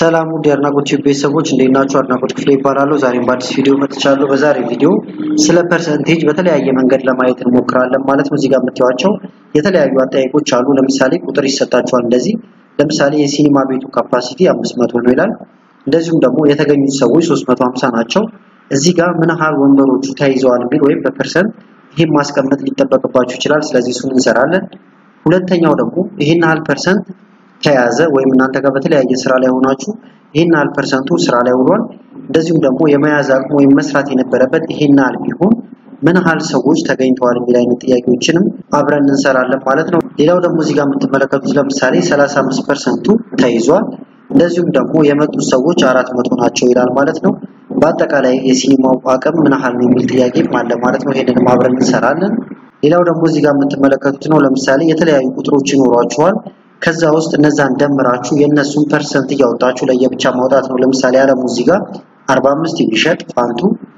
ሰላም ውድ የአድናቆት ቤተሰቦች እንዴት ናችሁ? አድናቆት ክፍሌ ይባላለሁ። ዛሬም በአዲስ ቪዲዮ መጥቻለሁ። በዛሬ ቪዲዮ ስለ ፐርሰንቴጅ በተለያየ መንገድ ለማየት እንሞክራለን ማለት ነው። እዚህ ጋር የምታዩቸው የተለያዩ አጠያየቆች አሉ። ለምሳሌ ቁጥር ይሰጣቸዋል። እንደዚህ ለምሳሌ የሲኒማ ቤቱ ካፓሲቲ 500 ነው ይላል። እንደዚሁም ደግሞ የተገኙት ሰዎች 350 ናቸው። እዚህ ጋር ምን ያህል ወንበሮቹ ተይዘዋል የሚል ወይም በፐርሰንት ይህን ማስቀመጥ ሊጠበቅባችሁ ይችላል። ስለዚህ እሱን እንሰራለን። ሁለተኛው ደግሞ ይህን ያህል ፐርሰንት ተያዘ ወይም እናንተ ጋር በተለያየ ስራ ላይ ሆናችሁ ይህን ያህል ፐርሰንቱ ስራ ላይ ውሏል። እንደዚሁም ደግሞ የመያዝ አቅሙ ወይም መስራት የነበረበት ይህን ያህል ቢሆን ምን ያህል ሰዎች ተገኝተዋል የሚል አይነት ጥያቄዎችንም አብረን እንሰራለን ማለት ነው። ሌላው ደግሞ እዚህ ጋር የምትመለከቱት ለምሳሌ 35 ፐርሰንቱ ተይዟል። እንደዚሁም ደግሞ የመጡት ሰዎች አራት መቶ ናቸው ይላል ማለት ነው። በአጠቃላይ የሲኒማው አቅም ምን ያህል ነው የሚል ጥያቄም አለ ማለት ነው። ይሄንንም አብረን እንሰራለን። ሌላው ደግሞ እዚህ ጋር የምትመለከቱት ነው። ለምሳሌ የተለያዩ ቁጥሮች ይኖሯቸዋል። ከዛ ውስጥ እነዛን ደምራችሁ የእነሱን ፐርሰንት እያወጣችሁ ለየብቻ ማውጣት ነው። ለምሳሌ አለሙ እዚህ ጋር 45 ቢሸጥ ፋንቱ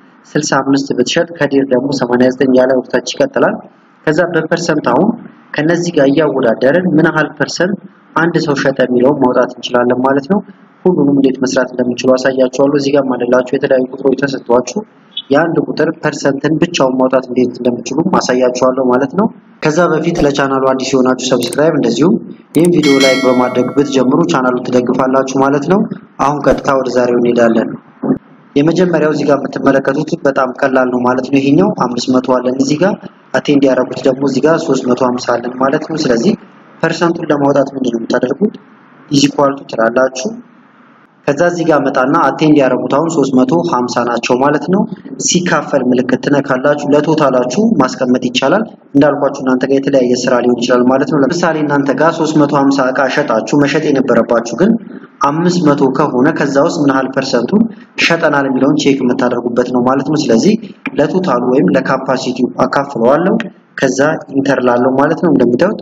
65 ብትሸጥ ከዲር ደግሞ 89 ያለ ወቅታች ይቀጥላል። ከዛ በፐርሰንት አሁን ከነዚህ ጋር እያወዳደርን ምን ያህል ፐርሰንት አንድ ሰው ሸጠ የሚለውን ማውጣት እንችላለን ማለት ነው። ሁሉንም እንዴት መስራት እንደምችሉ አሳያችኋለሁ። እዚህ ጋር ማለላችሁ የተለያዩ ቁጥሮች ተሰጥቷችሁ የአንድ ቁጥር ፐርሰንትን ብቻውን ማውጣት እንዴት እንደምችሉ ማሳያችኋለሁ ማለት ነው። ከዛ በፊት ለቻናሉ አዲስ የሆናችሁ ሰብስክራይብ፣ እንደዚሁም ይህን ቪዲዮ ላይክ በማድረግ ብትጀምሩ ቻናሉ ትደግፋላችሁ ማለት ነው። አሁን ቀጥታ ወደ ዛሬው እንሄዳለን። የመጀመሪያው እዚህ ጋር የምትመለከቱት በጣም ቀላል ነው ማለት ነው። ይሄኛው 500 አለን እዚህ ጋር አቴንድ ያደረጉት ደግሞ እዚህ ጋር 350 አለን ማለት ነው። ስለዚህ ፐርሰንቱን ለማውጣት ምንድን ነው የምታደርጉት? ኢዚኳልቱ ትላላችሁ ከዛ እዚህ ጋር መጣና አቴንድ ያደረጉት አሁን 350 ናቸው ማለት ነው። ሲካፈል ምልክት ትነካላችሁ። ለቶታላችሁ ማስቀመጥ ይቻላል። እንዳልኳችሁ እናንተ ጋር የተለያየ ስራ ሊሆን ይችላል ማለት ነው። ለምሳሌ እናንተ ጋር 350 እቃ ሸጣችሁ መሸጥ የነበረባችሁ ግን 500 ከሆነ ከዛ ውስጥ ምን ያህል ፐርሰንቱን ሸጠናል የሚለውን ቼክ የምታደርጉበት ነው ማለት ነው። ስለዚህ ለቶታሉ ወይም ለካፓሲቲው አካፍለዋለሁ። ከዛ ኢንተር ላለው ማለት ነው። እንደምታዩት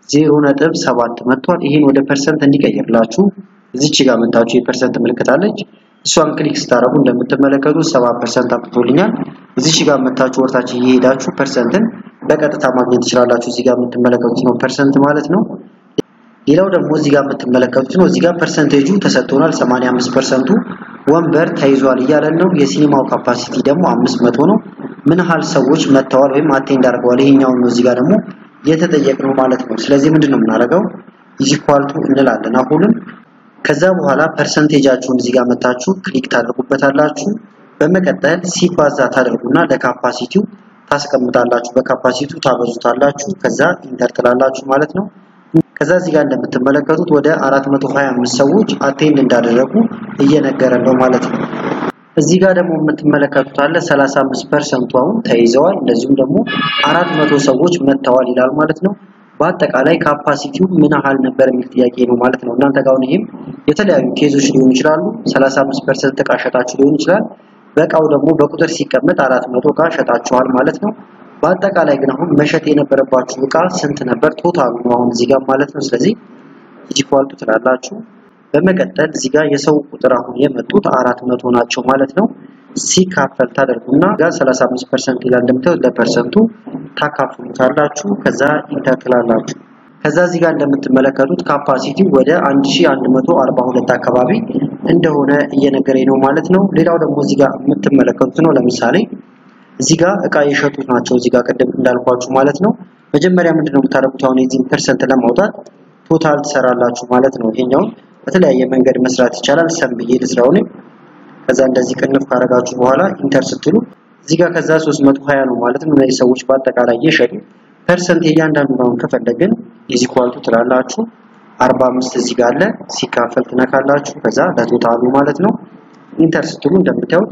0.7 መጥቷል። ይህን ወደ ፐርሰንት እንዲቀይርላችሁ እዚች ጋር መጣችሁ የፐርሰንት ምልክት አለች። እሷን ክሊክ ስታደርጉ እንደምትመለከቱት 7% አምጥቶልኛል። እዚች ጋር መጣችሁ ወርታችሁ እየሄዳችሁ ፐርሰንትን በቀጥታ ማግኘት ትችላላችሁ። እዚህ ጋር የምትመለከቱት ነው ፐርሰንት ማለት ነው። ሌላው ደግሞ እዚህ ጋር የምትመለከቱት ነው። እዚህ ጋር ፐርሰንቴጁ ተሰጥቶናል። 85%ቱ ወንበር ተይዟል እያለን ነው። የሲኒማው ካፓሲቲ ደግሞ 500 ነው። ምን ያህል ሰዎች መጥተዋል ወይም አቴንድ አድርገዋል ይሄኛውን ነው እዚህ ጋር ደግሞ የተጠየቅነው ማለት ነው። ስለዚህ ምንድን ነው የምናደርገው? ኢዚኳልቱ እንላለን አሁንም ከዛ በኋላ ፐርሰንቴጃችሁን እዚህ ጋር መታችሁ ክሊክ ታደርጉበታላችሁ። በመቀጠል ሲባዛ ታደርጉና ለካፓሲቲው ታስቀምጣላችሁ። በካፓሲቲው ታበዙታላችሁ። ከዛ ኢንተር ትላላችሁ ማለት ነው። ከዛ እዚህ ጋር እንደምትመለከቱት ወደ 425 ሰዎች አቴንድ እንዳደረጉ እየነገረን ነው ማለት ነው። እዚህ ጋር ደግሞ የምትመለከቱት አለ 35% አሁን ተይዘዋል። እንደዚሁም ደግሞ 400 ሰዎች መጥተዋል ይላል ማለት ነው። በአጠቃላይ ካፓሲቲው ምን ያህል ነበር የሚል ጥያቄ ነው ማለት ነው። እናንተ ጋር ይሄም የተለያዩ ኬዞች ሊሆኑ ይችላሉ። 35% እቃ ሸጣችሁ ሊሆን ይችላል። በእቃው ደግሞ በቁጥር ሲቀመጥ 400 እቃ ሸጣችኋል ማለት ነው። በአጠቃላይ ግን አሁን መሸጥ የነበረባችሁ እቃ ስንት ነበር? ቶታሉ ነው አሁን እዚህ ጋር ማለት ነው። ስለዚህ ኢኳልቱ ትላላችሁ። በመቀጠል እዚህ ጋር የሰው ቁጥር አሁን የመጡት 400 ናቸው ማለት ነው። ሲካፈል ታደርጉና ጋር 35% ይላል እንደምታዩት ለፐርሰንቱ ታካፍሉታላችሁ። ከዛ ኢንተር ትላላችሁ። ከዛ እዚህ ጋር እንደምትመለከቱት ካፓሲቲው ወደ 1142 አካባቢ እንደሆነ እየነገረኝ ነው ማለት ነው። ሌላው ደግሞ እዚህ ጋር የምትመለከቱት ነው። ለምሳሌ እዚህ ጋር እቃ የሸጡት ናቸው። እዚህ ጋር ቅድም እንዳልኳችሁ ማለት ነው። መጀመሪያ ምንድነው የምታደርጉት? አሁን የዚህን ፐርሰንት ለማውጣት ቶታል ትሰራላችሁ ማለት ነው። ይሄኛውን በተለያየ መንገድ መስራት ይቻላል። ሰም ብዬ ልስራው ነው። ከዛ እንደዚህ ቅንፍ ካረጋችሁ በኋላ ኢንተር ስትሉ እዚህ ጋር ከዛ 320 ነው ማለት ነው። እነዚህ ሰዎች በአጠቃላይ እየሸጡ ፐርሰንት እያንዳንዱን አሁን ከፈለግን ኢዝ ኢኳል ቱ ትላላችሁ 45 እዚህ ጋር አለ ሲካፈል ትነካላችሁ። ከዛ ለቶታሉ ማለት ነው ኢንተር ስትሉ እንደምታዩት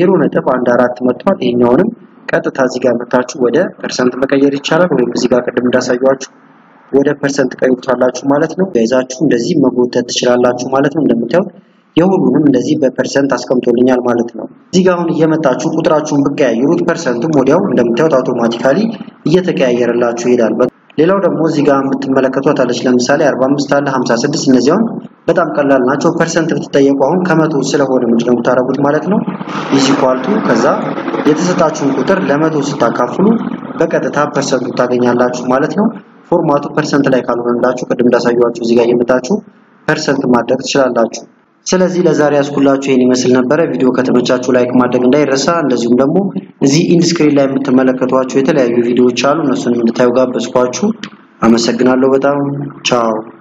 0.14 መጥቷል። ይሄኛውንም ቀጥታ እዚህ ጋር መታችሁ ወደ ፐርሰንት መቀየር ይቻላል። ወይም እዚህ ጋር ቅድም እንዳሳያችሁ ወደ ፐርሰንት ቀይሩታላችሁ ማለት ነው። ያይዛችሁ እንደዚህ መጎተት ትችላላችሁ ማለት ነው። እንደምታዩት የሁሉንም እንደዚህ በፐርሰንት አስቀምጦልኛል ማለት ነው። እዚህ ጋር አሁን እየመጣችሁ ቁጥራችሁን ብቀያየሩት ፐርሰንቱም ወዲያው እንደምታዩት አውቶማቲካሊ እየተቀያየረላችሁ ይሄዳል። ሌላው ደግሞ እዚህ ጋር የምትመለከቷት አለች ለምሳሌ 45 አለ 56 እነዚያውን በጣም ቀላል ናቸው። ፐርሰንት ብትጠየቁ አሁን ከመቶ ስለሆነ ምንድነው የምታደርጉት ማለት ነው። ኢዝ ኢኳል ቱ ከዛ የተሰጣችሁን ቁጥር ለመቶ ስታካፍሉ በቀጥታ ፐርሰንቱ ታገኛላችሁ ማለት ነው። ፎርማቱ ፐርሰንት ላይ ካልሆነላችሁ ቅድም እንዳሳየኋችሁ እዚህ ጋር እየመጣችሁ ፐርሰንት ማድረግ ትችላላችሁ። ስለዚህ ለዛሬ ያስኩላችሁ ይህን ይመስል ነበረ። ቪዲዮ ከተመቻችሁ ላይክ ማድረግ እንዳይረሳ። እንደዚሁም ደግሞ እዚህ ኢንድ ስክሪን ላይ የምትመለከቷቸው የተለያዩ ቪዲዮዎች አሉ። እነሱንም እንድታዩ ጋበዝኳችሁ። አመሰግናለሁ በጣም ቻው።